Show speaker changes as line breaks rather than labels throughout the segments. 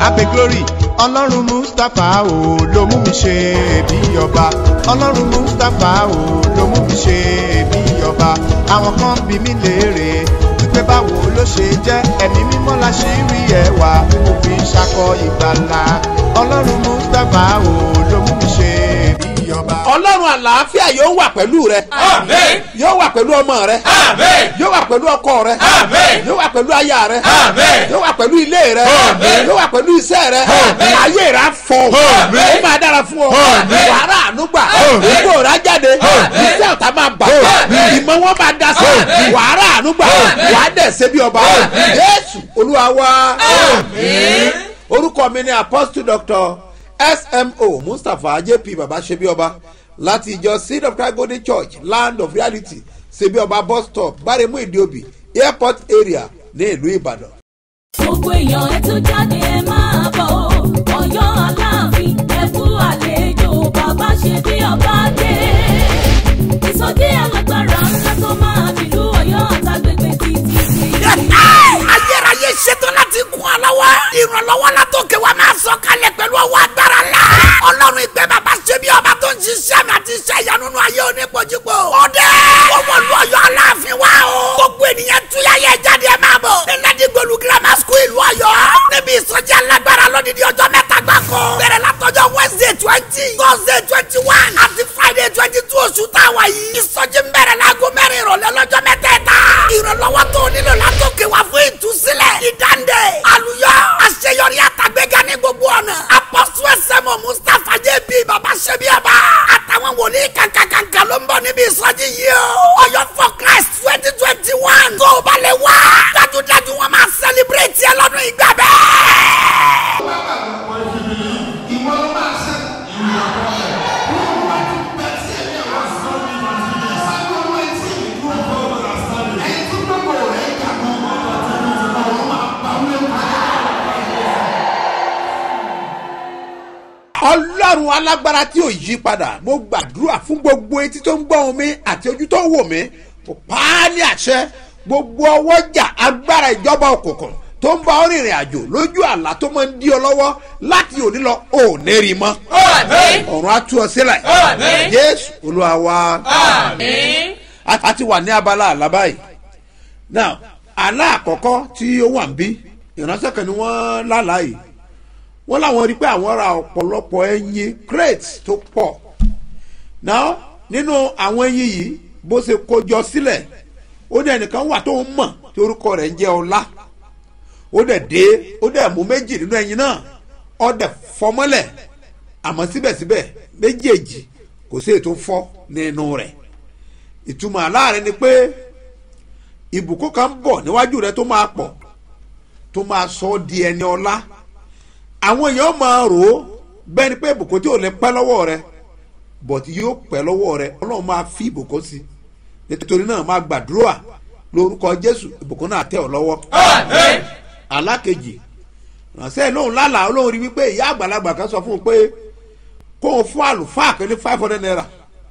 abe glory ọlọ́run mustapha o ló mú mi ṣe bí ọba ọlọ́run mustapha o ló mú mi ṣe bí ọba àwọn kan bí mi léèrè wípé báwo ló ṣe jẹ́ ẹ̀mí mímọ́ la ṣì rí ẹwà mo fi ṣakọ ìgbàlà ọlọ́run mustapha o ló mú mi ṣe bí ọba.
ọlọ́run àlàáfíà yóò wà pẹ̀lú rẹ
Àmín.
yóò wà pẹ̀lú ọmọ rẹ
Àmín.
yóò wà pẹ̀lú ọkọ rẹ
Àmín.
yóò wà pẹ̀lú aya rẹ
Àmín.
yóò wà pẹ̀lú ilé rẹ
Àmín.
yóò wà pẹ̀lú iṣẹ́ rẹ
Àmín.
ayé rẹ á fọ
Àmín.
ó máa dára fún ọ
Àmín.
wàhálà ànúgbà
Àmín.
ìgbò rẹ á jáde
Àmín.
iṣẹ́ ọ̀tá máa bà
Àmín.
ìmọ̀ wọn máa da sí
Àmín.
wàhálà ànúgbà
Àmín.
wàá dẹ̀ ṣe bí ọba
Àmín.
Jésù Olúwa wa
Àmín.
orúkọ mi ni apostle doctor smo mustapha jp baba sebioba láti ìjọ seed of christ golden church land of reality sebioba bus stop báremú ìdíòbí airport area ní ìlú ìbàdàn.
gbogbo èèyàn ẹ tún jáde ẹ máa bọ̀ ọ́ ọ̀yọ́ aláàfin ẹ kú àlejò bàbá ṣe bí ọba dé ìsọjí alágbára ńlá tó máa bìlú ọ̀yọ́ àtàgbègbè títí sí.
ayérayé ṣetán láti kún ọ lọ́wọ́. ìrànlọ́wọ́ la tó ké wa máa sọ kalẹ̀ pẹ̀lú ọwọ́ agbára la. ọlọ́run ìgbẹ́ bàbá ṣe bí ọba tó ń ṣiṣẹ́ mi àti iṣẹ́ ìyanu nínú ayé onípojúpo. ọdẹ owó lu ọ̀yọ́ aláàfin wa o. gbogbo ènìyàn túyà yẹ jáde ẹ máa bọ̀. ẹnẹ́dí gbolu grammar school ìlú ọ̀yọ́. níbi ìsọjí alágbára lódìdí ọjọ́ mẹ́ta gbáko. bẹ̀rẹ̀ látọjọ́ wednesday twenty thursday twenty one àti friday twenty two oṣù táwa yìí. ìsọjí ń bẹ̀rẹ̀ láago mẹ́rin ìrọ̀lẹ́ lọ́jọ́ mẹ́tẹ̀ẹ̀ta. ìrànlọ́wọ́ tó nílò látòkè wá fún ìtúsílẹ̀ ìdáǹdè àlùyọ àṣeyọrí àtàgbéga ní gbogbo ọ̀nà. apọ́sù ẹsẹ̀mọ̀ mustapha jẹ́bi baba ṣẹ́bíàbá àtàwọn wòlíì kankankanka ló ń bọ̀ níbi ìsọjí yìí o. ọ̀yọ́ for christ twenty twenty one tó o bá lè wá. dájúdájú wọn máa sẹlẹbírẹ́tì ẹ lọ́dún ìgbà bẹ́ẹ̀.
ọlọ́run alágbára tí ò yí padà mo gbàdúrà fún gbogbo etí tó ń gbọ́ ohùn mi àti ojú tó ń wò mí kò pa á ní àṣẹ gbogbo ọwọ́jà agbára ìjọba òkùnkùn tó ń bá ọ rìnrìn àjò lójú àlá tó máa ń dí ọ lọ́wọ́ láti òní lọ ò ní rí mọ́
Àmín.
ọ̀run á tú ọ sílẹ̀
Àmín.
jésù olúwa wa
Àmín.
a a ti wà ní abala àlá báyìí now àlá àkọ́kọ́ tí ó wà ń bí ìránṣẹ́ kan ni wọ́n lálàá yìí wọ́n láwọn rí i pé àwọn ra ọ̀pọ̀lọpọ̀ ẹyin crate tó pọ̀ now nínú àwọn ẹyin yìí bó ṣe kójọ sílẹ̀ ó ní ẹnìkan wà tó ń mọ̀ tí orúkọ rẹ̀ ń jẹ́ ọlá ó dẹ̀ dé ó dẹ̀ mú méjì nínú ẹyin náà ó dẹ̀ fọmọ́lẹ̀ àmọ́ síbẹ̀síbẹ̀ méjèèjì kò sí ètò fọ́ nínú rẹ̀ ìtumọ̀ aláàrẹ ni pé ìbùkún kan ń bọ̀ níwájú rẹ tó máa pọ̀ tó máa sọ ọ́ di ẹni ọlá àwọn èèyàn máa rò ó bẹ́ẹ̀ ni pé ìbùkún tí ò lè pẹ́ lọ́wọ́ rẹ bọ̀tí yóò pẹ́ lọ́wọ́ rẹ ọlọ́run máa fi ìbùkún sí i nítorí náà máa gbàdúrà lórúkọ jésù ìbùkún náà tẹ̀ ọ́ lọ́wọ́.
Àmín.
alákejì ránṣẹ́ lóhùn lálàá olóhùn rí wípé ìyá àgbàlagbà kan sọ fún un pé kóun fún àlùfáà kan ní five hundred naira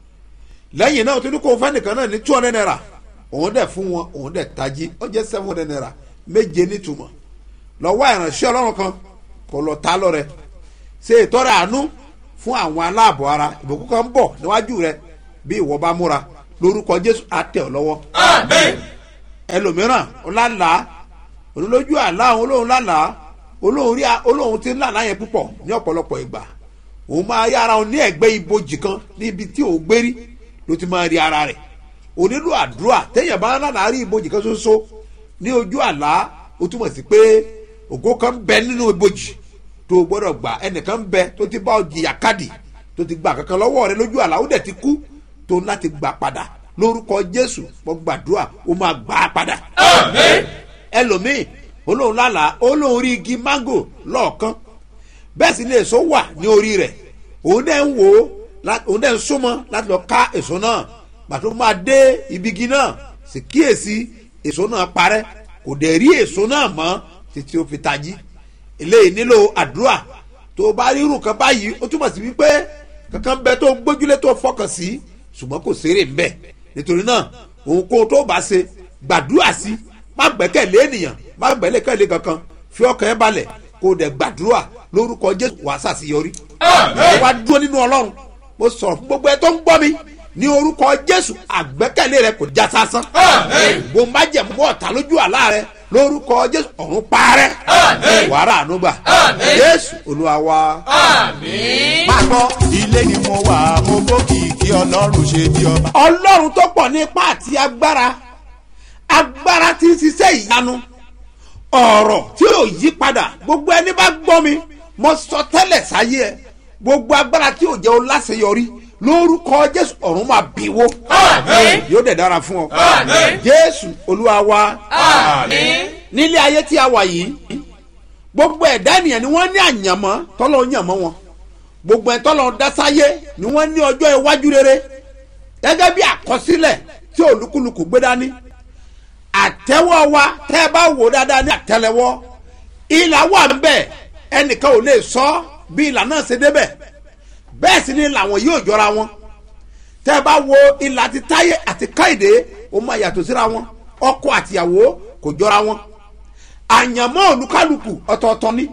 lẹ́yìn náà tó ní kóun fẹ́ nìkan náà ní two hundred naira òun dẹ̀ fún wọn òun dẹ̀ tají ó jẹ́ seven hundred naira méje nítumọ̀ lọ́wọ́ ìránṣẹ́ ọlọ́run kan kò lọ ta lọ́rẹ ṣe ìtọ́rẹ àánú fún àwọn aláàbọ̀ ara ìbùkún kan ń bọ̀ níwájú rẹ bí ìwọ bá múra lórúkọ jésù àtẹ̀ ọ́ lọ́wọ́
Àmín.
ẹlòmíràn ọlálàá olólójú àlá àwọn olóhùn lálàá olóhùn rí olóhùn tí ń lálàá yẹn púpọ̀ ní ọ̀pọ̀lọpọ̀ ìgbà òun máa rí ara òun ní ẹ̀gbẹ́ ibojì kan níbi tí òun gbé rí ló ti máa rí ara rẹ̀ onílù àdúrà téèyàn bá lálàá rí ibojì kan ṣoṣo ní ojú àlá ó túmọ̀ sí pé ògo kan ń bẹ nínú ibojì tó o gbọ́dọ̀ gbà ẹnìkan ń bẹ tó ti bá ọ jìyà káàdì tó ti gbà kankan lọ́wọ́ rẹ lójú àlá ó dẹ̀ ti kú tó ń láti gbà padà lórúkọ jésù mo gbàdúrà ó máa gbà á padà
Àmín.
ẹlòmíì olóhùn lálàá olóhùn rí igi mángò lọ́ọ̀kan bẹ́ẹ̀ sì ni èso wà ní orí rẹ̀ òun dẹ̀ ń wò ó lá- òun dẹ̀ ń súnmọ́ láti lọ ká èso náà pàtó máa dé ibi igi náà sì kíyèsí èso náà parẹ́ kò dẹ̀ rí èso náà mọ́ títí ó fi tají eléyìí nílò àdúrà tó o bá rí irú kan báyìí ó túmọ̀ sí wípé kankan bẹ tó ń gbójúlé tó fọkàn sí ṣùgbọ́n kò sérè ń bẹ̀ nítorí náà ohunkóhun tó bá ṣe gbàdúrà sí má gbẹ́kẹ̀lé ènìyàn má gbẹ́kẹ̀lé kankan fi ọkàn ẹ balẹ̀ kó o dẹ̀ gbàdúrà lórúkọ jésù wàá ṣàṣeyọrí
Àmín.
wàá dúró nínú ọlọ́run mo sọ̀rọ̀ fún gbogbo ẹ tó ń gbọ́ mi ní orúkọ jésù àgbẹ́kẹ̀lé rẹ kò já sásán
Àmín.
bó má jẹ̀mú ọ̀tá lójú àlá rẹ lórúkọ jésù ọ̀run parẹ́
Àmín.
wàrà ànúgbà
Àmín.
jésù olúwa wa.
Àmín.
máa gbọ́ ilé ni mo wà mo bókìkí ọlọ́run ṣe bí ọba.
ọlọ́run tó pọ̀ ní ipá àti agbára agbára tí ń ṣiṣẹ́ ìyanu ọ̀rọ̀ tí ò yí padà gbogbo ẹni bá gbọ́ mi mo sọ tẹ́lẹ̀ sáyé ẹ gbogbo agbára tí ò jẹ́ o láṣeyọrí lórúkọ jésù ọ̀run máa bíwó
Àmín.
yóò dẹ̀ dára fún ọ
Àmín.
jésù olúwa wa
Àmín.
nílé ayé tí a wà yìí gbogbo ẹ̀dá ènìyàn ni wọ́n ní àyànmọ́ tọ́lọ́ yànmọ́ wọn gbogbo ẹ̀ tọ́lọ́ dásáyé ni wọ́n ní ọjọ́ iwájú rere gẹ́gẹ́ bí àkọsílẹ̀ tí olúkúlùkù gbé dání àtẹ́wọ́ wa tẹ́ ẹ bá wò dáadáa ní àtẹ́lẹwọ́ ìlà wà ń bẹ̀ ẹnìkan ò lè sọ bí ìlà náà ṣe débẹ̀ bẹ́ẹ̀ sì ni làwọn yóò jọra wọn tẹ́ ẹ bá wo ìlà ti táyé àti káìdé ó máa yàtọ̀ síra wọn ọkọ àtìyàwó kò jọra wọn àyànmọ́ olúkálùkù ọ̀tọ̀ọ̀tọ̀ ni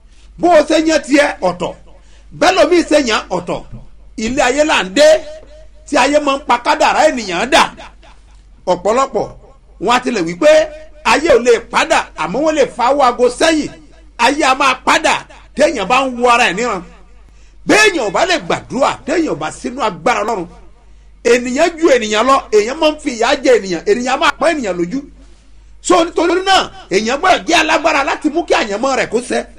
bó o ṣe yẹn tiẹ̀ ọ̀tọ̀ bẹ́ẹ̀ lómi ṣe yàn ọ̀tọ̀ ilé ayé là ń dé tí ayé máa ń pa kádàrá ènìyàn dà ọ̀pọ̀lọpọ̀ wọn á tilẹ̀ wípé ayé ò lè padà àmọ́ wọ́n lè fa owó aago sẹ́yìn ayé a máa padà téèyàn bá ń wo ara ẹ̀ níran béèyàn ò bá lè gbàdúrà téèyàn ò bá sínú agbára ọlọ́run ènìyàn ju ènìyàn lọ èèyàn máa ń fi ìyà jẹ ènìyàn ènìyàn máa pọ́n ènìyàn lójú so nítorí náà èèyàn gbọ́dọ̀ jẹ́ alágbára láti mú kí àyànmọ́ rẹ̀ kó ṣẹ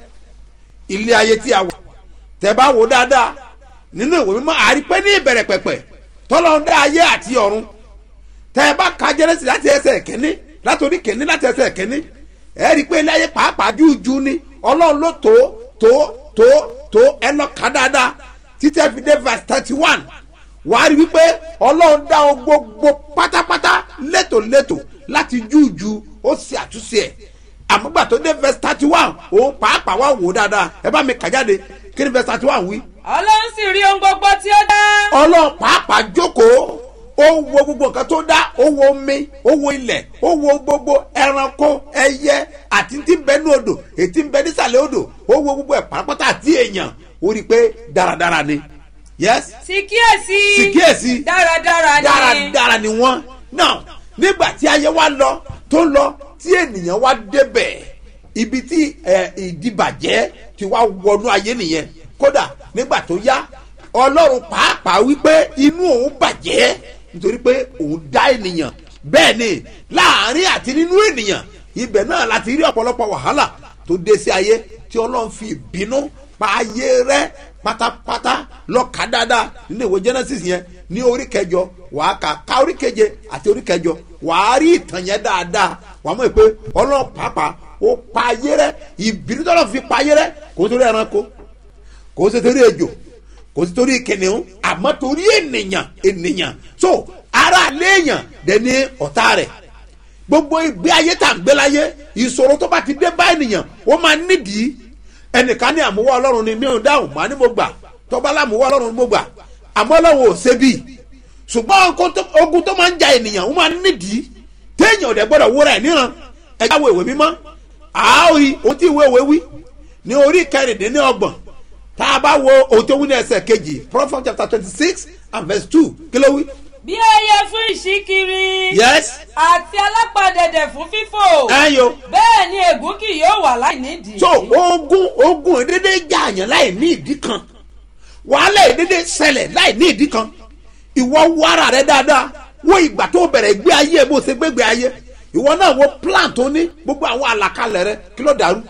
ilé ayé tí a wà tẹ́ bá wò dáadáa nínú ìwé mímọ́ àrí pé ní ìbẹ̀rẹ̀ pẹ̀pẹ̀ tọ́lọ́run dá ayé àti ọ̀run tẹ́ ẹ bá ka jẹ́rẹ́sì láti ẹsẹ̀ kẹ́ní látòrí kẹ́ní láti ẹsẹ̀ kẹ́ní ẹ rí i pé ilé ayé pàápàá jújú ni ọlọ́run ló tó tó tó tó ẹ lọ ká dáadáa títí ẹ fi dé verse thirty one wàá rí wípé ọlọ́run dá o gbogbo pátápátá létòlétò láti jújú ó sì àtúnṣe ẹ̀ àmúgbà tó dé verse thirty one òun pàápàá wà wò dáadáa ẹ bá mi kà jáde kí ni verse thirty one wí
ọlọ́run sì rí ohun gbogbo tí ó dá.
ọlọ́run pàápàá jókòó ó wo gbogbo nǹkan tó dá ó wo omi ó wo ilẹ̀ ó wo gbogbo ẹranko ẹyẹ àti tí ń bẹ ní odò ètí ń bẹ nísàlẹ̀ odò ó wo gbogbo ẹ̀ pàápàá àti èèyàn ó rí i pé dáradára ni yes
sì kíyèsí.
sì kíyèsí
dáradára ni.
dáradára ni wọ́n náà nígbà tí ayé wa lọ tó lọ tí ènìyàn wá débẹ̀ ibi tí ẹ, ìdìbàjẹ́ ti wá wọnú ayé nìyẹn kódà nígbà tó yá ọlọ́run pàápàá wípé inú òun bàjẹ́ nítorí pé òun dá ènìyàn bẹ́ẹ̀ ni láàrin àti nínú ènìyàn ibẹ̀ náà láti rí ọ̀pọ̀lọpọ̀ wàhálà tó dé sí ayé tí ọlọ́run fi ìbínú pa ayé rẹ pátápátá lọ́ka dáadáa nínú ìwé genesis yẹn ní orí kẹjọ wàá kà ká orí keje àti orí kẹjọ wàá rí ìtàn yẹn dáadáa wàá mọ̀ pé ọlọ́run pàápàá ó pa ayé rẹ ìbínú tọ́lọ́ fi pa ayé rẹ kò torí ẹranko kò sí torí ejò kò sí torí kìnìún àmọ́ torí ènìyàn ènìyàn so ara léèyàn dẹni ọ̀tá rẹ̀ gbogbo ìgbé ayé tá à ń gbé láyé ìṣòro tó bá ti dé bá ènìyàn ó máa nídìí ẹnìkan ní àmúwá ọlọ́run ni mí ò dáhùn màá ní mo gbà tọ́ba lámúwá ọlọ́run ni mo gbà àmọ́ ọlọ́run ò ṣe bíi ṣùgbọ́n ogun tó- ogun tó máa ń ja ènìyàn ó máa nídìí téèyàn ò dẹ̀ gbọ́dọ̀ wúra ẹ̀ níran ẹ̀ka wo ìwé mímọ́ àárí ohun tí ìwé ìwé wí ní orí kẹrìndínlọ́gbọ̀n tá a bá wo ohun tó wí ní ẹsẹ̀ kejì Proverbs chapter twenty six and verse two kí ló wí.
bí ẹyẹ fún ìṣíkiri.
yes
àti alápàdẹ̀dẹ̀ fún fífò.
ẹyọ
bẹ́ẹ̀ ni ègún kì yóò wà láì nídìí.
so ogun ogun ìdédé jààyàn láì ní ìdí kan wàhálà ìdédé ṣẹlẹ̀ láì ní ìdí kan ìwọ wo ara rẹ dáadáa wo ìgbà tó bẹ̀rẹ̀ gbé ayé bó ṣe gbégbé ayé ìwọ náà wo plan tó ní gbogbo àwọn àlàkalẹ̀ rẹ kí ló dàrú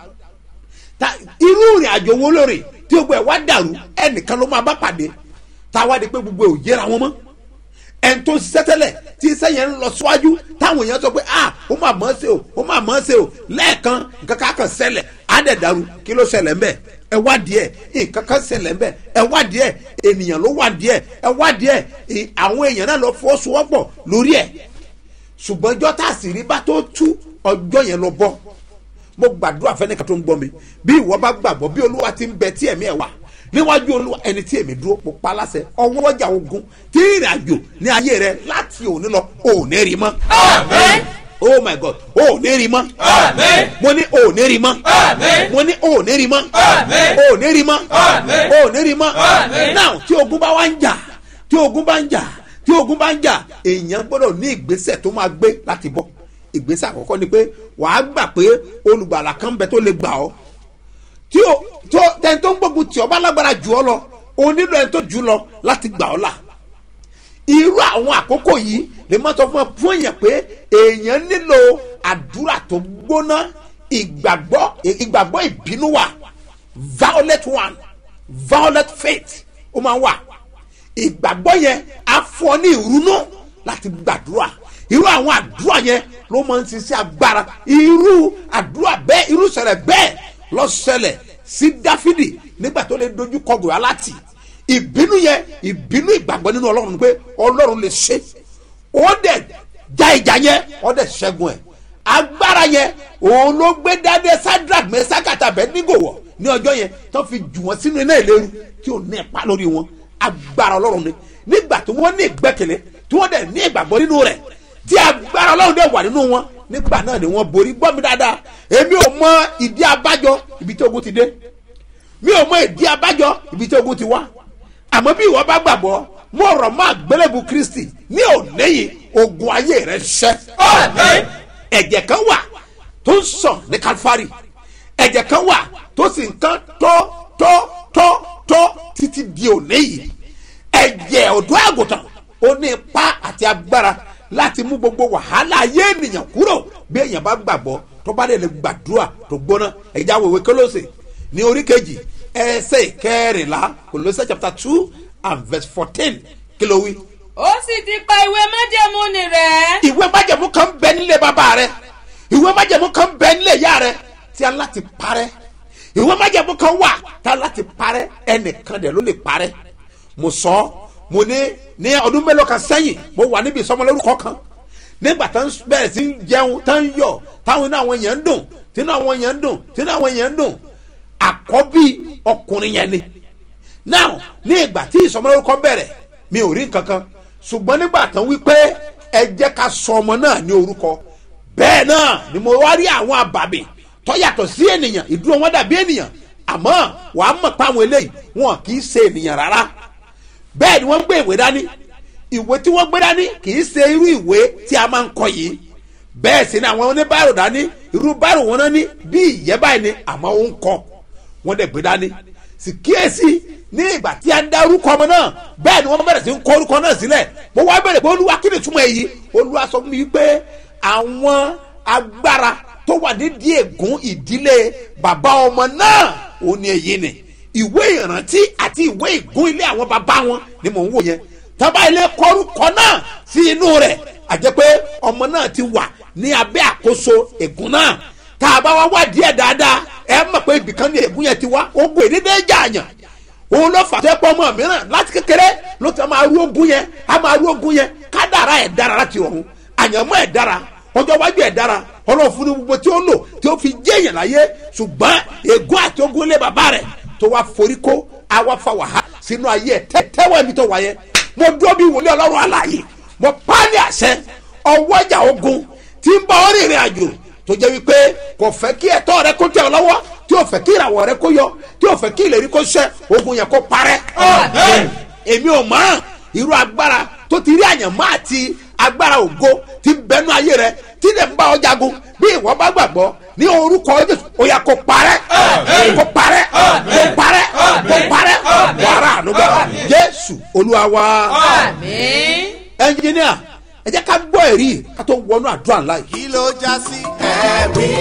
ta irú ìrìn àjò wo lórí tí gbogbo ẹ̀ wá dàrú ẹnìkan ló máa bá pàdé tá a wá di pé gbogbo ẹ̀ ò yẹra wọn mọ́ ẹni tó ṣiṣẹ́ tẹ́lẹ̀ tí iṣẹ́ yẹn ń lọ síwájú táwọn èèyàn sọ pé ah ó máa mọ̀ ọ́ ṣe o ó máa mọ̀ ọ́ ṣe o lẹ́ẹ̀kan nǹkan kan kan ṣẹlẹ̀ á dẹ̀ dàrú kí ló ṣẹlẹ̀ ńbẹ̀ ẹ wá díẹ̀ nǹkan kan ṣẹlẹ̀ ńbẹ̀ ẹ wá díẹ̀ ènìyàn ló wá díẹ̀ ẹ wá díẹ̀ ì- àwọn èèyàn náà lọ fọwọ́sowọ́pọ̀ lórí ẹ̀ ṣùgbọ́n ọjọ́ tá a sì rí bá tó tú ọjọ́ yẹn lọ bọ́ mo gbàdúrà fẹ́nìkan tó ń gbọ́ mi bí ìwọ bá gbàgbọ́ bí olúwa ti ń bẹ tí ẹ̀mí ẹ̀ wà níwájú olúwa ẹni tí èmi dúró mo pa láṣẹ ọwọ́ ọjà ogun tí ìrìn àjò ní ayé rẹ láti òní lọ òní rí mọ́.
Àmín.
oh my god o ò ní rí mọ́
Àmín.
mo ní o ò ní rí mọ́
Àmín.
mo ní o ò ní rí mọ́
Àmín.
o ò ní rí mọ́
Àmín.
o ò ní rí mọ́
Àmín.
now tí ogun bá wá ń jà tí ogun bá ń jà tí ogun bá ń jà èèyàn gbọ́dọ̀ ní ìgbésẹ̀ tó máa gbé láti bọ́ ìgbésẹ̀ àkọ́kọ́ ni pé wàá gbà pé olùgbàlà kan bẹ tó lè gbà ọ́ tí o tó tẹni tó ń gbógun tì ọ́ bá lágbára jù ọ́ lọ o nílò ẹni tó jù ú lọ láti gbà ọ́ là irú àwọn àkókò yìí lè má sọ fún ẹ fún èèyàn pé èèyàn nílò àdúrà tó gbóná ìgbàgbọ́ ìgbàgbọ́ ìbínú wà violent one violent faith ó máa wà ìgbàgbọ́ yẹn á fún ọ ní ìrúnú láti gbàdúrà irú àwọn àdúrà yẹn ló máa ń ṣiṣẹ́ agbára irú àdúrà bẹ́ẹ̀ irú ṣẹlẹ̀ bẹ́ẹ̀ lọ ṣẹlẹ̀ sí dáfídì nígbà tó lè dojú kọ gòyálátì ìbínú yẹn ìbínú ìgbàgbọ́ nínú ọlọ́run ni pé ọlọ́run lè ṣe ó dẹ̀ já ìjà yẹn ó dẹ̀ ṣẹ́gun ẹ̀ agbára yẹn òun ló gbé dáadé sadrach mẹsàkàtà bẹ́ẹ̀nìgò wọ̀ ní ọjọ́ yẹn tó fi jù wọ́n sínú iná ìléru tí ò ní ẹ̀pá lórí wọn agbára ọlọ́run ni nígbà tí wọ́n ní ìgbẹ́kẹ̀lé tí wọ́n dẹ̀ ní ìgbàgbọ́ nínú rẹ̀ tí agbára ọlọ́run dẹ̀ wà nínú wọn nígbà náà ni wọ́n borí gbọ́ mi dáadáa èmi ò mọ ìdí abájọ ibi tí ogun ti dé mi ò mọ ìdí abájọ ibi tí ogun ti wá àmọ́ bí ìwọ bá gbàgbọ́ mo rọ̀ mọ́ àgbélébù kristi ní òníyìn ogun ayé rẹ̀ ṣẹ́
Àmín.
ẹ̀jẹ̀ kan wà tó ń sàn ní kalifari ẹ̀jẹ̀ kan wà tó sì ń tán tó tó tó tó títí di òní yìí ẹ̀jẹ̀ ọ̀dọ́ àgùntàn ó ní ipá àti agbára láti mú gbogbo wàhálà ayé ènìyàn kúrò bí èèyàn bá gbàgbọ́ tó bá dẹ̀ lè gbàdúrà tó gbóná ẹ̀jẹ̀ àwòwé kólósè ní orí kejì ẹsẹ̀ ìkẹrìnlá kólósè chapter two and verse fourteen kí ló wí
ó sì ti pa ìwé májẹ̀mú ni rẹ̀.
ìwé májẹ̀mú kan bẹ nílé bàbá rẹ ìwé májẹ̀mú kan bẹ nílé ìyá rẹ tí a láti parẹ́ ìwé májẹ̀mú kan wà tá a láti parẹ́ ẹnìkan dẹ̀ ló lè parẹ́ mo sọ ọ́, mo ní ní ọdún mélòó kan sẹ́yìn mo wà níbi ìsọmọlórúkọ kan nígbà tá ń bẹ̀rẹ̀ sí ń jẹun tá ń yọ̀ táwọn inú àwọn èèyàn ń dùn tínú àwọn èèyàn ń dùn tínú àwọn èèyàn ń dùn àkọ́bí ọkùnrin yẹn ni now ní ìgbà tí ìsọmọlórúkọ bẹ̀rẹ̀ mi ò rí nǹkan kan ṣùgbọ́n nígbà tán wípé ẹ jẹ́ ká sọ ọmọ náà ní orúkọ bẹ́ẹ̀ náà ni mo wá rí àwọn àbàmì tó yàtọ̀ sí ènìyàn ìdúró wọn dàbí ènìyàn àmọ́ wàá mọ̀ pé àwọn eléyìí wọn kì í ṣe ènìyàn rárá bẹ́ẹ̀ ni wọ́n gbé ìwé dání ìwé tí wọ́n gbé dání kì í ṣe irú ìwé tí a máa ń kọ yìí bẹ́ẹ̀ sì ni àwọn oníbàárò dání irú bàárò wọn náà ní bí ìyẹ́ báyìí ni àmọ́ ó ń kọ wọ́n dẹ̀ gbé dání sì kíyèsí ní ìgbà tí a ń dá orúkọ ọmọ náà bẹ́ẹ̀ ni wọ́n bẹ̀rẹ̀ sí ń kọ orúkọ náà sílẹ̀ mo wá bẹ̀rẹ̀ pé olúwa kí ni túmọ̀ èyí olúwa sọ fún mi pé àwọn agbára tó wà nídìí ègún ìdílé bàbá ọmọ náà ò ní èyí ni ìwé ìrántí àti ìwé ìgún ilé àwọn bàbá wọn ni mò ń wò yẹn tábà ilé kọrúkọ náà sí inú rẹ̀ àjẹ́ pé ọmọ náà ti wà ní abẹ́ àkóso ègún náà tá a bá wá wádìí ẹ̀ dáadáa ẹ mọ̀ pé ibìkan ní ègún yẹn ti wá ogun ìdílé jààyàn òun ló fà tẹ́ pọ́ ọmọ mìíràn láti kékeré ló ti máa rú ogun yẹn a máa rú ogun yẹn kádàrá ẹ̀ dára láti ọ̀run àyànmọ́ ẹ̀ dára ọjọ́ wájú ẹ̀ dára ọlọ́run fún ní gbogbo tí ó lò tí ó fi jẹ́yàn láyé ṣùgbọ́n ègún àti ogun ilé bàbá rẹ̀ tó wá forí kó àwa fa wàhálà sínú ayé ẹ̀ tẹ́ tẹ́wọ́ ẹ̀mí tó wáyé mo dúró bí wòlé ọlọ́run àlàyé mo pa á ní àṣẹ ọwọ́ ìjà ogun tí ń bá ọ rìnrìn àjò tó jẹ́ wípé kò fẹ́ kí ẹ̀tọ́ rẹ kó tẹ̀ ọ́ lọ́wọ́ tí ò fẹ́ kí ìràwọ̀ rẹ kó yọ tí ò fẹ́ kí ìlérí kó ṣẹ ogun yẹn kó parẹ́. èmi ò mọ̀ irú agbára tó ti rí àyànmọ́ àti agbára ògo ti bẹnu ayé rẹ tí lè ń bá ọ jagun bí ìwọ bá gbàgbọ́ ní orúkọ jésù ó yà kó parẹ́ kó parẹ́ kó parẹ́ kó parẹ́ wàrà ànúgbà jésù olúwa wa
àmín.
ẹnjìníà ẹ jẹ́ ká gbọ́ ẹ̀rí ká tó wọnú àdúrà ńlá yìí.
kí ló já sí ẹ̀rí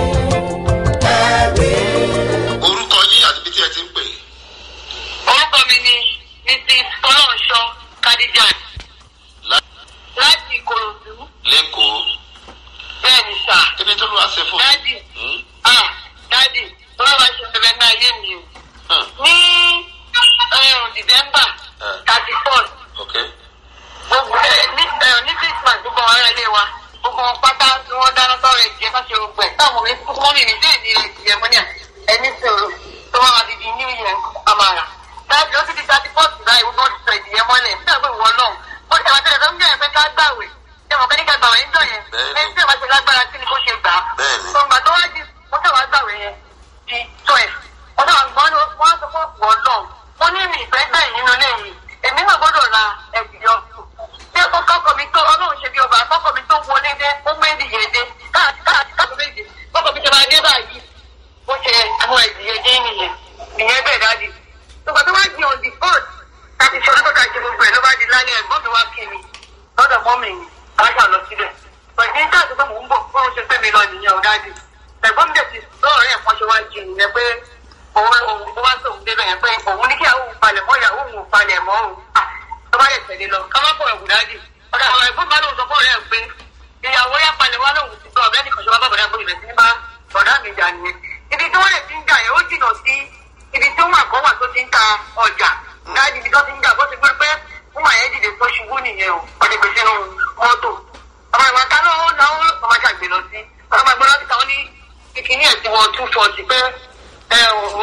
ẹ̀rí.
orúkọ yín àti bí tí ẹ ti ń pè é
orúkọ mi ni mrs fọlọ́nṣọ́ kadijan
lá-
láti ìkòròdú
lẹ́kọ̀ọ́
bẹ́ẹ̀ ni sà
kí ni tó ló wá ṣe fún
dádì
Hmm?
ah dádì ọlọ́wà ṣe bẹ̀rẹ̀ ní ayé mi o
Hmm.
ní ẹ̀rùn december
Eh.
thirty four
ok
gbogbo ẹ ní ẹ ní christmas gbogbo àwọn ará ilé wa gbogbo wọn pátá tí wọn dáná sọ̀rọ̀ ẹ̀jẹ̀ bá ṣe gbogbo ẹ táwọn mi fún mọ́mí mi bẹ́ẹ̀ ni ẹ̀jẹ̀ mọ́ ní à ẹni sọ̀rọ̀ tó máa fi di new year amara láti ó ti di thirty fourth báyìí wọ́n ti sọ ìdíyẹ mọ́lẹ̀ nígbà pé ìwọ náà ó ti àwọn tẹ̀lé tó ń gbẹ̀rẹ̀ pé ká gbàwé ṣé mo kẹ́ ní ká gbà wẹ̀ ń jọ yẹn
Bẹ́ẹ̀ni.
ẹni tí ò bá ṣe lágbára sí ni kó ṣe gbà á
Bẹ́ẹ̀ni.
ọgbà tó wá di mo tẹ̀ wá gbà wẹ̀ yẹn di twelve mo tẹ̀ wá gbọ́n ní wọ́n sọ fún ọ̀pọ̀ náà mo ní mi ìfẹ́ bẹ́ẹ̀ nínú ilé yìí èmi náà gbọ́dọ̀ ra ẹ̀sìn yọ ṣé ó kọ́kọ́ mi tó ọlọ́run ṣe bí ọba kọ́kọ́ mi tó wọlé dé ó gbé ìdíyẹ dé káàkiri méje kọ́kọ́ mi ṣe máa dé báyìí bó ṣe àwọn ìdíyẹ dé nìyẹn ìyẹn bẹ́ẹ̀ dáàdi nígbà tó wá di on the phone láti ṣe ọdún tó ta ṣe gbogbo ẹ̀ ló bá di lálẹ́ ẹ̀gbọ́n mi wá kí mi lọ́dọ̀ mọ́ mi ni káṣà lọ síbẹ̀ pẹ̀lú ní káàtó pé mò ń bọ̀ bó ṣe gbé mi lọ nìyẹn ò dáàdi ẹ̀gbọ́n mi dẹ̀ ti lọ́ọ̀rẹ́ ẹ̀ kan ṣe wá jí nìyẹn pé òun òun bó wá sóun débẹ̀ yẹn pé òun ní kí àwọn òun palẹ̀ mọ́ ìyàwó òun ò palẹ̀ mọ́ òun tó bá yẹ tẹ̀lé lọ ká má pọ̀ ẹ̀wù dáàdi ọ̀dà àwọn ẹ̀gbọ́n bá lóun sọ fún ọ̀rẹ́ ẹ̀ pé ìyàwó yá palẹ̀ wá lóun ti gbọ́ ọ̀rẹ́ nìkan ṣe wá bá bọ̀dá gbòdì rẹ̀ sí ní bá bọ̀dá mi jà nìyẹn ibi tí wọ́n lè ti ń jà yẹn ó jìnnà sí ibi tí wọ́n àkọ́ wà tó ti ń ta ọjà dáàdi ibi tó ti ń jà bó ti gbé pé wọ́n máa yẹn dìde tó ṣubú nìyẹn o ọ̀dẹ̀ gbèsè nù mọ́tò ọmọ ìwà ta náà ó náwó ọmọ ṣàgbé lọ sí ọmọ ìgbọ́n lọ́sí táwọn ní kíkiní ẹ̀ ti wọ two forty pé ẹ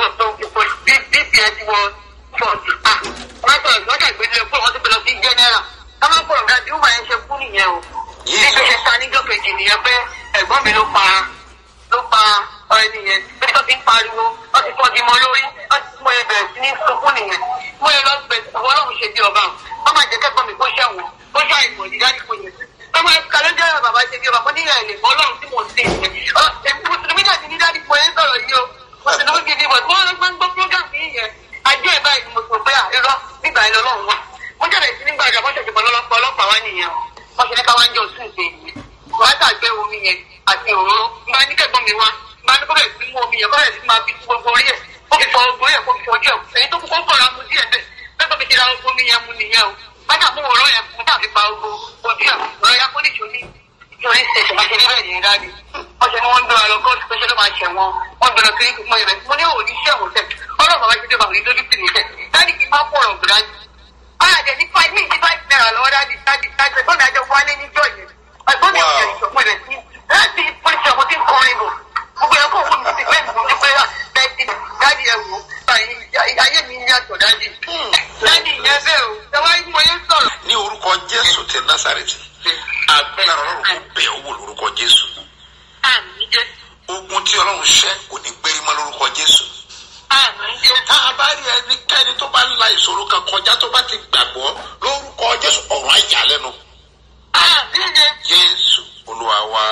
bp ẹ̀ ti wọ forty ah wọ́n sọ ìgbọ́n ṣàgbé lé pé wọ́n ti gbé lọ sí general ká má pọ̀ ọ̀gá bí wọ́n máa yẹn ṣe kú nìyẹn o bí bí ṣe ta níjọ́ kejì nìyẹn pé ẹ̀gbọ́n mi ló pa ló pa ọ̀rẹ́ nìyẹn bí tó ti ń pariwo wọ́n ti fọ́gi mọ́ lórí wọ́n ti mọ ẹbẹ̀rẹ̀ sí ní sunkún nìyẹn mo yẹ lọ bẹ̀ ọ̀wọ́ ọlọ́run ṣe bí ọba wọ́n máa jẹ́ kẹ́kọ̀ọ́ mi kó ṣẹ̀wọ̀n kó ṣe àìmọ̀ ìdájí kò yẹn wọ́n máa kàlẹ́ jẹ́ bàbá ṣe bí ọba kó níyà ẹ̀lẹ̀ ọlọ́run tí mò ń sè é mùsùlùmí dàbí ní dájú mo yẹn sọ̀rọ̀ yìí o mùsùlùmí gidi bọ̀ tí wọ́n lọ gbọ́ program yìí yẹn ajọ́ ẹ̀ báyìí ni mo sọ pé àìrọ́ nígbà yẹn lọ́lọ́run wà mo jẹ́ bẹ̀rẹ̀ sí nígbà ìjà bọ́sẹ̀ ìjọba ọlọ́pàá ọlọ́pàá wá nìyẹn o wọ́n ṣe ní ká wá ń jọ sùn ṣe yìí wọ́n á tàgbé omi yẹn àti òróró nígbà ní kẹ́gbọ́n mi wá nígbà ní kó bẹ̀rẹ̀ sí mú omi yẹn kó bẹ̀rẹ̀ sí máa fi gbogbo orí ẹ̀ kó fi fọ ogun ẹ̀ kó fi fọ ojú ẹ̀ èyí tó kú kó kọ̀ ra mu díẹ̀ bẹ́ẹ̀ bẹ́ẹ̀ tó fi ṣe ra omi yẹn mu nìyẹn o bájà mú òróró yẹn fún tàbí pa ogun ojú ẹ̀ ọ̀rọ̀ ya kó ní ìṣòní ìṣòní ṣèṣe máa ṣe ní bẹ́ẹ̀ nìyẹn dáadé wọ́n ṣe ni wọ́n ń gbé wa lọ kóòtù pé ṣé ló máa ṣẹ̀ wọn wọ́n gbé lọ sí ìmọ̀ ìrẹ̀ mo ní òní ṣẹ̀wọ̀n tẹ̀ ọlọ́run bàbá ṣe dé bàbá yìí lójú tì mí tẹ̀ dáàdì kì í má pọ̀rọ̀ gbìdá àjẹ ní five minutes five naira lọ́wọ́ dáàdì dáàdì dáàdì ẹ̀gbọ́n mi àjọ wálé níjọ́ yẹn ẹ̀gbọ́n mi ò jẹ́ ìṣọ̀pọ̀ rẹ̀ sí láti pọ́lísì ọmọ tí ń kọrin bò gbogbo ẹ̀kọ́ òun mi ti fẹ́ẹ̀ mú ní pé dáàdì dáàdì ẹ̀ wò ayé mi ń yàtọ̀ dáàdì dáàdì yẹn bẹ́ẹ̀ o ṣẹ́wá mo yẹn sọ̀rọ̀.
ní orúkọ jésù ti násàrètì agbára ọlọ́run kò bẹ̀ ọ́ wò lórúkọ jésù
àmì jẹ́
ogun tí ọlọ́run ṣẹ́ kò ní gbérí mọ́ lórúkọ jésù
àmì jẹ́
tá a bá rí ẹnikẹ́ni tó bá ń la ìṣòro kan kọjá tó bá ti gbàgbọ́ lórúkọ jésù ọ̀rọ̀ àjà lẹ́nu
àmì jẹ́
jésù olúwa wa.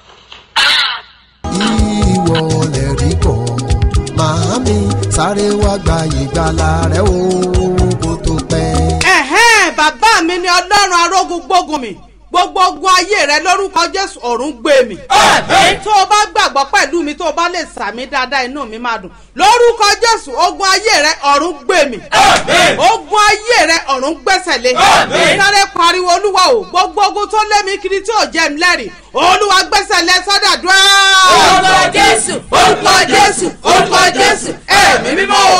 ìwọ lè rí bọ̀ màámi sáré wá gba ìgbàlà rẹ o kó tó pẹ́.
ẹ̀hẹ́n bàbá mi ni ọlọ́run arógun gbógun mi gbogbo ogun ayé rẹ lórúkọ jésù ọ̀run gbé mi. tó o bá gbàgbọ́ pẹ̀lú mi tó o bá lè sàmì dáadáa inú mi máa dùn lórúkọ jésù ogun ayé rẹ ọ̀run gbé mi. ogun ayé rẹ ọ̀run gbẹ́sẹ̀ lé. sáré pariwo olúwa o gbogbo ogun tó lé mi kiri tí ò jẹ́ mi lẹ́rìí olúwa gbẹ́sẹ̀ lé sọ́dà dúró.
orúkọ jésù orúkọ jésù orúkọ jésù ẹ̀mí mímọ́ o.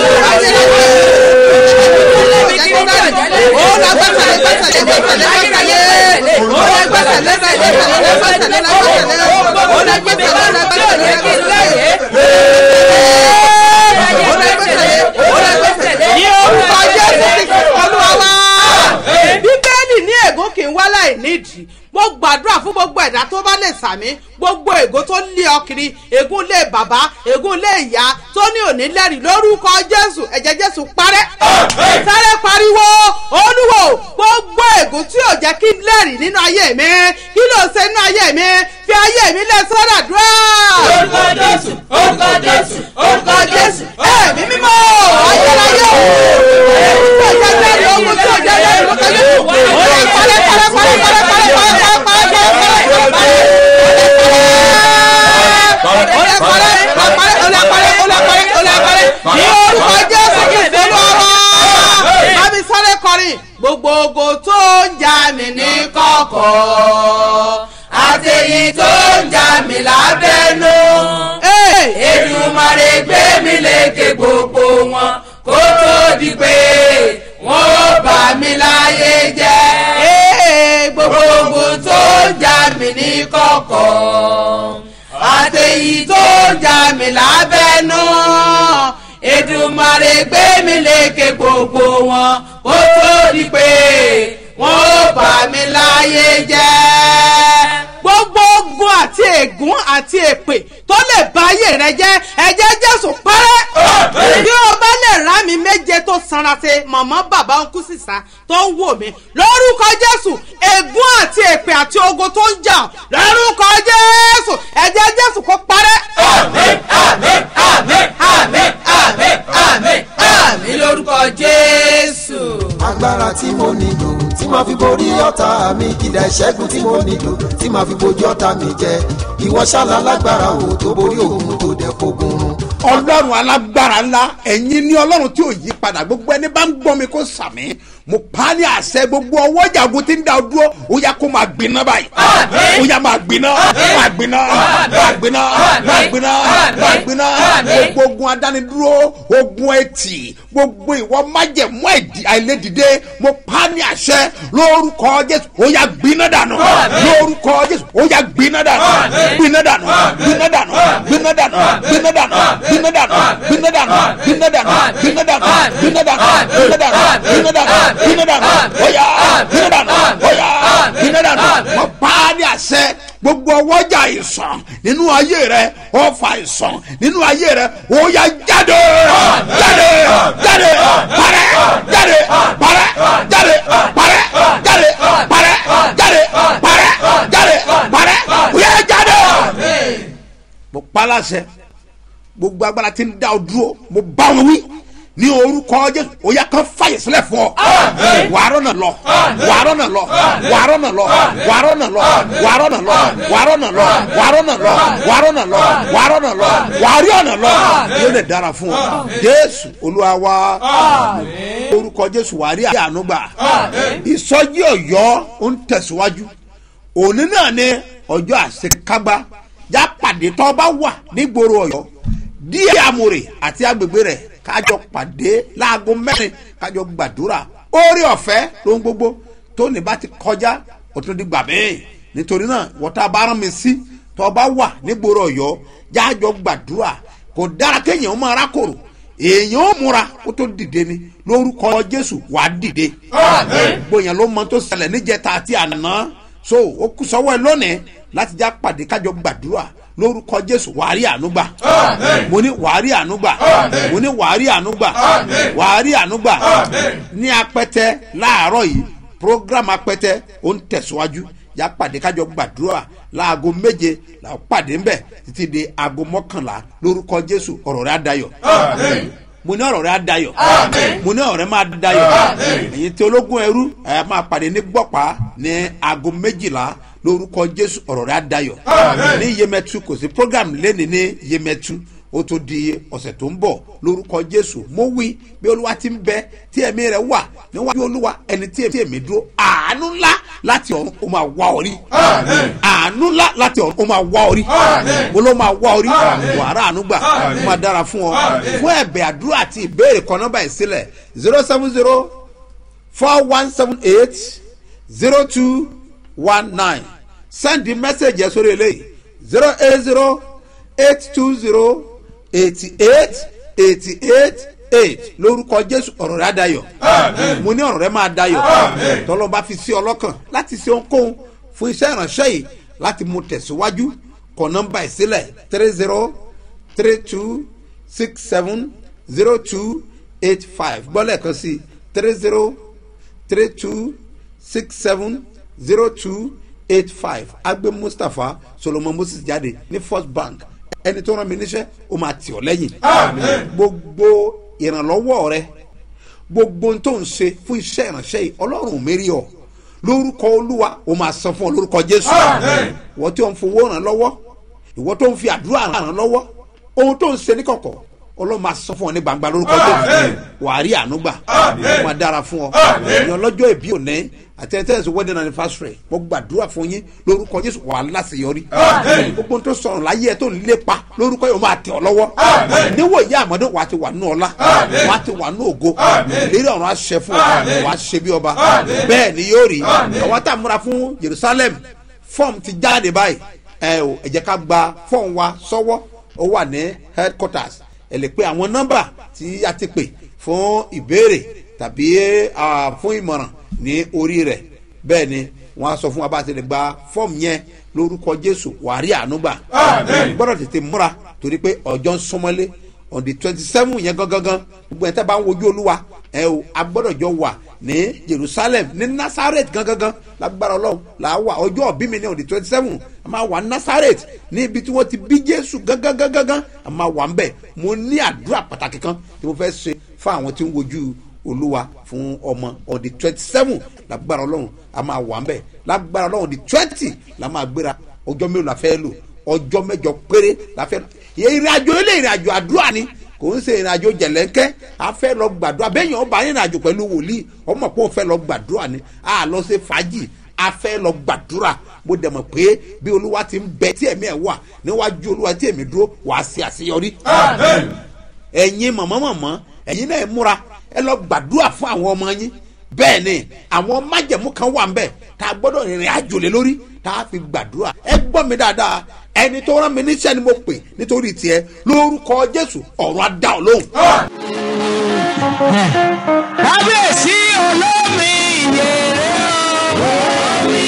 ní orúkọ jésù kristu olúwa wa. bíbélì ní ègún kì í wá láì nídìí mo gbàdúrà fún gbogbo ẹ̀dá tó bá lè sàmí gbogbo ègún tó lé ọ kiri ègún lé bàbá ègún lé ìyá tó ní òní lẹ́rìí lórúkọ jésù ẹ̀jẹ̀ jésù parẹ́ sáré pariwo olúwo gbogbo ègún tí ò jẹ́ kí n lẹ́rìí nínú ayé mi kí ló ṣe nínú ayé mi fi ayé mi lẹ̀ sọ́dà dúrà.
orúkọ jésù orúkọ jésù orúkọ jésù
ẹ̀mí mímọ́ ayérayé o ègún tí ò jẹ́ lẹ́rìí ogun tí ò jẹ́ lẹ́rìí lórúkọ jésù ó lè parẹ́ parẹ́ parẹ́ parẹ́ parẹ́ parẹ́ parẹ́ parẹ́ parẹ́ ní orúkọ jésù kristu lọ́wọ́ bámi sáré kọrin gbogbo ogo tó ń jà mí ní kọ̀kọ̀
àtẹ̀yìn tó ń jà mí lábẹ́nú èdùmàrè gbé mi lékè gbogbo wọn kó tó di pé wọn ó bà mí láyé jẹ́ gbogbo ogun tó ń jà mí ní kọ̀kọ̀ àtẹ̀yìn tó ń jà mí lábẹ́nú èdùmàrè gbé mi lékè gbogbo wọn kó tó di pé wọ́n ó bà mí láyé jẹ́.
gbogbo ogun àti ègún àti èpè tó lè ba ayé rẹ jẹ ẹjẹ jésù pẹrẹ bí o bá lè rá mi méje tó sanra ṣe màmá bàbá ń kú sísá tó ń wò mí lórúkọ jésù ègún àti èpè àti ogun tó ń jà lórúkọ jésù ẹjẹ jésù kó parẹ.
àmín àmín àmín àmín àmín àmín àmín lórúkọ jésù.
agbára tí mo nílò tí màá fi borí ọ̀tá mi ìdá ìṣẹ́gun tí mo nílò tí màá fi bojú ọ̀tá mi jẹ ìwọ ṣáàlà lágbára o tó borí òun tó dẹ̀ fogun run.
ọlọ́run alágbára ńlá ẹ̀yin ní ọlọ́run tí ò yí padà gbogbo ẹni bá ń gbọ́ mi kó sàmì mo pa á ní àṣẹ gbogbo ọwọ́ ìjàgùn tí ń da ọ dúró ó yá kó máa gbiná báyìí ó yá máa gbiná máa gbiná máa gbiná máa gbiná máa gbiná gbogbo ogun adánidúró ogun etí gbogbo ìwọ májẹ̀mú ẹ̀dì àìlédìde mo pa á ní àṣẹ lórúkọ jésù ó yá gbiná dànù lórúkọ jésù ó yá gbiná dànù gbiná dànù gbiná dànù gbiná dànù gbiná dànù gbiná dànù gbiná dànù gbiná dànù gbiná dànù gbiná dànù gbiná dànù gbiná dànù gbiná dànù ó yá gbiná dànù ó yá gbiná dànù mo pa á ní àṣẹ gbogbo ọwọ́jà ìsàn nínú ayé rẹ ọfà ìsàn nínú ayé rẹ ó yá jáde jáde jáde parẹ́ jáde parẹ́ jáde parẹ́ jáde parẹ́ jáde parẹ́ jáde parẹ́ ó yá jáde. mo pa á láṣẹ gbogbo agbára tí ń dá ọ dúró mo bá wọn wí ní orúkọ jésù ó yá kán fàyè sílẹ̀ fún ọ wàárọ̀ náà lọ wàárọ̀ náà lọ wàárọ̀ náà lọ wàárọ̀ náà lọ wàárọ̀ náà lọ wàárọ̀ náà lọ wàárọ̀ náà lọ wàárọ̀ náà lọ wàárọ̀ náà lọ wàárí ọ̀nà lọ yóò lè dára fún ọ jésù olúwa wa orúkọ jésù wàárí ànúgbà ìsọjí ọ̀yọ́ ó ń tẹ̀síwájú òní náà ni ọjọ́ àṣekágbá já pàdé tó bá wà nígboro ọ̀yọ́ díẹ̀ amòrè àti agbègbè rẹ̀ kájọ pàdé láago mẹ́rin kájọ gbàdúrà orí ọ̀fẹ́ ló ń gbogbo tó ní bá ti kọjá ó tún di gbà bẹ́ẹ̀ nítorí náà wọ́tá bá rán mi sí tó bá wà nígboro ọ̀yọ́ jájọ gbàdúrà kò dára kéèyàn máa rákòrò èèyàn ó múra kó tó dìde ni lórúkọ jésù wàá dìde gbòyàn ló mọ tó ṣẹlẹ̀ níjẹta àti àná so ó kú sọ́wọ́ ẹ lónìí láti já pàdé kájọ gbàdúrà lórúkọ jésù wàárí ànúgbà mo ní wàárí ànúgbà mo ní wàárí ànúgbà wàárí ànúgbà ní apẹtẹ láàárọ yìí program apẹtẹ ó ń tẹ̀síwájú yà pàdé kájọ gbàdúrà láago méje là ó pàdé ńbẹ títí di aago mọ́kànlá lórúkọ jésù ọ̀rọ̀ rẹ̀ adayọ̀ mo ní ọ̀rọ̀ rẹ̀ adayọ̀ mo ní ọ̀rọ̀ rẹ̀ máa dayọ̀ èyí tí ológun ẹrú ẹ máa pàdé ní gbọ̀pá ní aago méjìlá lórúkọ jésù ọ̀rọ̀ rẹ̀ adayọ̀ ní yemẹtu kò sí program lẹ́ni ní yemẹtu ó tó di ọ̀sẹ̀ tó ń bọ̀ lórúkọ jésù mo wí bí olúwa ti ń bẹ tí ẹ̀mí rẹ̀ wà níwájú olúwa ẹni tí èmi dúró àánú ńlá láti ọ̀run ó máa wá orí àánú ńlá láti ọ̀run ó máa wá orí mo ló máa wá orí wàrà àánú gbà ó máa dára fún ọ fún ẹ̀bẹ̀ àdúrà àti ìbéèrè kan nọ́mbà ìsílẹ̀ zero seven zero four one seven eight zero two one nine send the message yẹn sórí eléyìí zero eight zero eight two zero eighty eight eighty eight eight lórúkọ jésù ọ̀rọ̀ rẹ̀ á dayọ̀ mo ní ọ̀rọ̀ rẹ̀ máa dayọ̀ tọ́lọ́ bá fi sí ọlọ́kàn láti ṣe ohunkóhun fún iṣẹ́ ìránṣẹ́ yìí láti mú tẹ̀síwájú kọ nọ́mbà ìsílẹ̀ three zero three two six seven zero two eight five gbọ́lẹ̀ kan sí three zero three two six seven zero two eight five agbe mustapha solomon moses jáde ní first bank ẹni tó rán mi níṣẹ́ ó máa tì ọ́ lẹ́yìn gbogbo ìrànlọ́wọ́ rẹ gbogbo ohun tó ń ṣe fún iṣẹ́ ìránṣẹ́ yìí ọlọ́run mérí ọ lórúkọ olúwa ó máa san fún ọ lórúkọ jésù ìwọ tí ó ń fowó ràn lọ́wọ́ ìwọ tó ń fi àdúrà ràn lọ́wọ́ ohun tó ń ṣe ní kọ̀kọ̀ ọlọ́run máa sọ fún ọ ní gbangba lórúkọ jésù wàá rí àánú gbà ó máa dára fún ọ ìyẹn lọ́jọ́ ìbí òní àti ẹ̀ tẹ́lẹ̀ sí wedding anniversary mo gbàdúrà fún yín lórúkọ jésù wà á láṣeyọrí gbogbo tó sọ̀rọ̀ láyé ẹ̀ tó ń lépa lórúkọ yóò máa tẹ̀ ọ́ lọ́wọ́ níwò ìyá àmọ́dé wàá ti wà nù ọlá wàá ti wà nù ògo ìlérí ọ̀run á ṣẹ fún ọ wàá ṣe bí ọba bẹ́ẹ̀ ni yóò rí àwọn tá a múra fún jerusalem fọ́ọ̀mù ti jáde báyìí ẹ ò ẹ jẹ́ ká gba fọ́ọ̀mù wa sọ́wọ́ ó wà ní headquarters ẹ lè pe àwọn nọ́mbà tí a ti pè fún ìbéèrè tàbí fún ìmọ̀ràn ní orí rẹ̀ bẹ́ẹ̀ ni wọ́n á sọ fún wa bá a ti lè gba fọ́ọ̀mù yẹn lórúkọ jésù wàá rí àánú gbà gbọ́dọ̀ tètè múra torí pé ọjọ́ ń súnmọ́lé on the twenty seven yẹn gangan gbogbo ẹ̀ tẹ́ bá ń wojú olúwa ẹ o a gbọ́dọ̀ jọ wà ní jerusalem ní nazareth gangan lágbára ọlọ́run là á wà ọjọ́ ọ̀bí mi ní on the twenty seven a máa wà ní nazareth ní ibi tí wọ́n ti bí jésù gangan a máa wà ń bẹ̀ mo ní àdúrà pàtàkì kan tí mo fẹ́ ṣe fún àwọn tí ń wojú olúwa fún ọmọ on the twenty seven lágbára ọlọ́run a máa wà ń bẹ̀ lágbára ọlọ́run on the twenty la máa gbéra ọjọ́ mélòó la fẹ́ lò ọjọ́ mẹ́jọ péré la fẹ́ lò ìrìn àjò ilé ìrìn àjò àdúrà ni kò ń ṣe ìrìn àjò jẹ̀lẹ́ńkẹ́ a fẹ́ lọ gbàdúrà bẹ́ẹ̀ yẹn ọba ìrìn àjò pẹ̀lú wòlíì ọmọ pé òun fẹ́ lọ gbàdúrà ni a lọ ṣe fàájì a fẹ́ lọ gbàdúrà mo dẹ̀ mọ̀ pé bí olúwa ti ń bẹ tí ẹ̀mí ẹ̀ wà níwájú olúwa tí èmi dúró wàá ṣe àṣeyọrí. ẹ̀yin mọ̀mọ́mọ̀mọ́ ẹ̀yin náà múra ẹ lọ gbàdúrà fún àwọn ọmọ yín bẹ́ẹ̀ ni àwọn májẹ̀mú kan wà ń bẹ̀ tá a gbọ́dọ̀ rìnrìn àjò lé lórí tá a fi gbàdúrà ẹ gbọ́ mi dáadáa ẹni tó rán mi níṣẹ́ ni mo pè nítorí tiẹ̀ lórúkọ jésù ọ̀run á dá ọ lóhùn.
kábíyèsí olómi ìyèrè olómi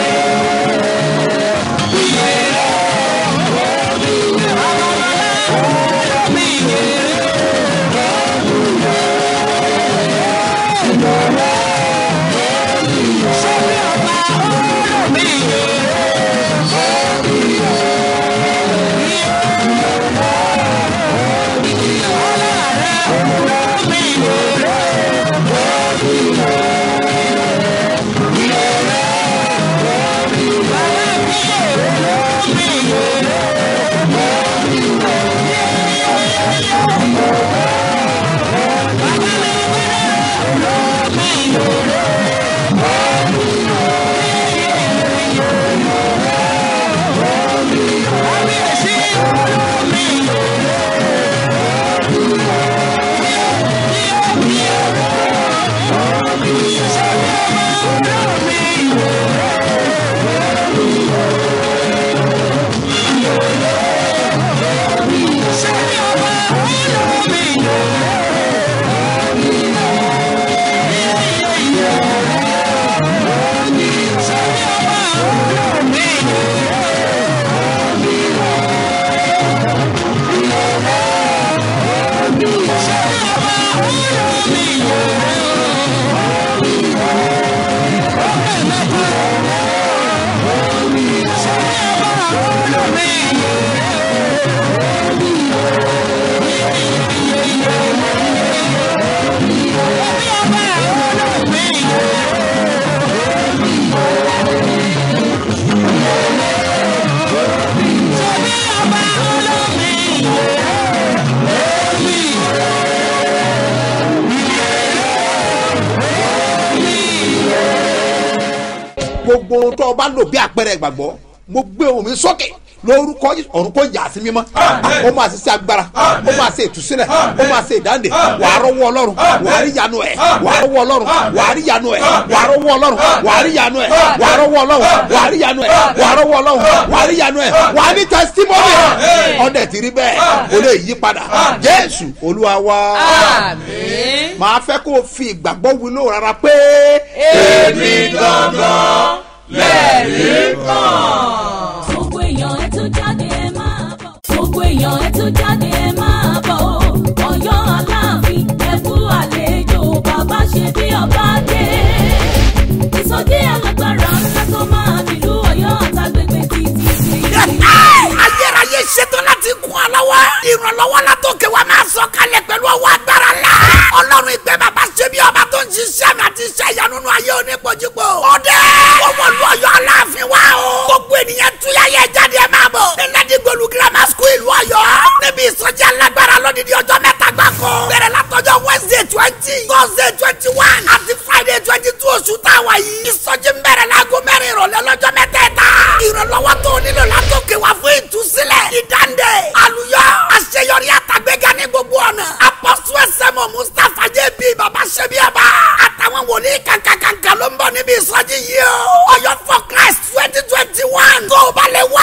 gbogbo ohun tó o bá lò bí àpẹẹrẹ ìgbàgbọ́ mo gbé ohun mi sókè lórúkọ Jésù, ọ̀run kò yà sí mímọ́ ó máa ṣe sí agbára ó máa ṣe ìtúsílẹ̀ ó máa ṣe ìdáǹdè wàá rọ́wọ́ ọlọ́run wàá rí yanu ẹ̀ wàá rọ́wọ́ ọlọ́run wàá rí yanu ẹ̀ wàá rọ́wọ́ ọlọ́run wàá rí yanu ẹ̀ wàá rọ́wọ́ ọlọ́run wàá rí yanu ẹ̀ wàá rọ́wọ́ ọlọ́run wàá rí yanu ẹ̀ wàá ní testimony ọ̀dẹ̀ ti rí bẹ́ẹ̀ o lè yí padà jésù olúwa wá máa fẹ́ kó o fi ìgbàgbọ́ wí lóò rárá pé
èmi gangan lẹ́rìí kan.
gbogbo èèyàn ẹ tún jáde ẹ máa bọ̀. gbogbo èèyàn ẹ tún jáde ẹ máa bọ̀ o. ọ̀yọ́ aláàfin ẹ kú àlejò bàbá ṣe bí ọba dé. ìsọjí alágbára ńlá tó máa nílùú ọ̀yọ́ àtàgbègbè títí sí.
ayérayé ṣetán láti kún ọ lọ́wọ́. ìrànlọ́wọ́ la tó ké wa máa sọ kalẹ̀ pẹ̀lú ọwọ́ agbára la. ọlọ́run ìgbẹ́ bàbá ṣe bí ọba tó ń ṣiṣẹ́ mi àti iṣẹ́ ìyanu nínú ayé onípojúpo. ọdẹ owó lu ọyọ aláàfin wa o. gbogbo ènìyàn túyà yẹ jáde ẹ máa bọ̀. nílẹ̀dí gbolu grammar school ìlú ọ̀yọ́. níbi ìsọjí alágbára lọ́dídí ọjọ́ mẹ́ta gbáko. bẹ̀rẹ̀ látọjọ́ wednesday twenty thursday twenty one àti friday twenty two oṣù táwa yìí. ìsọjí ń bẹ̀rẹ̀ láago mẹ́rin ìrọ̀lẹ́ lọ́jọ́ mẹ́tẹ̀ẹ̀ta. ìrànlọ́wọ́ tó nílò látòkè wá fún ìtúsílẹ̀. ìdáǹdè àlùyọ àṣeyọrí àtàgbéga ní gbogbo ọ̀nà. apọ́sù ẹsẹ̀mọ̀ mustapha jẹ́ bí baba ṣẹ́bi ọba. àtàwọn wòlíì kankankanka ló ń bọ̀ níbi ìsọjí yìí o. ọ̀yọ́ for christ twenty twenty one. tó o bá lè wá